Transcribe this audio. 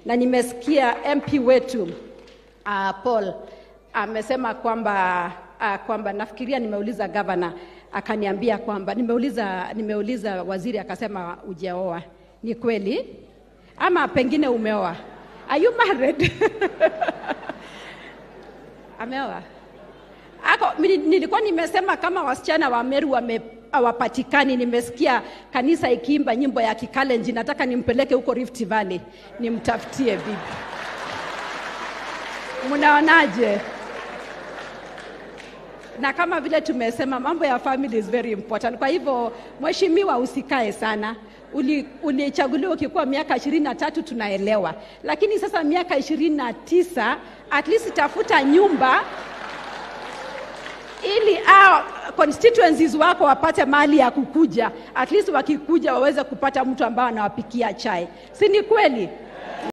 na nimesikia MP wetu uh, Paul amesema kwamba uh, kwamba nafikiria nimeuliza gavana akaniambia kwamba nimeuliza nimeuliza waziri akasema ujaoa. Ni kweli ama pengine umeoa? Are you married? Ameoa? Ako, mini- nilikuwa nimesema kama wasichana wa Meru wame hawapatikani. Nimesikia kanisa ikiimba nyimbo ya Kikalenjin, nataka nimpeleke huko Rift Valley nimtafutie bibi. Mnaonaje? na kama vile tumesema mambo ya family is very important. Kwa hivyo mheshimiwa, usikae sana. Uli- Ulichaguliwa ukikuwa miaka ishirini na tatu tunaelewa, lakini sasa miaka ishirini na tisa at least tafuta nyumba ili hao constituencies wako wapate mali ya kukuja, at least wakikuja waweze kupata mtu ambaye anawapikia chai, si ni kweli?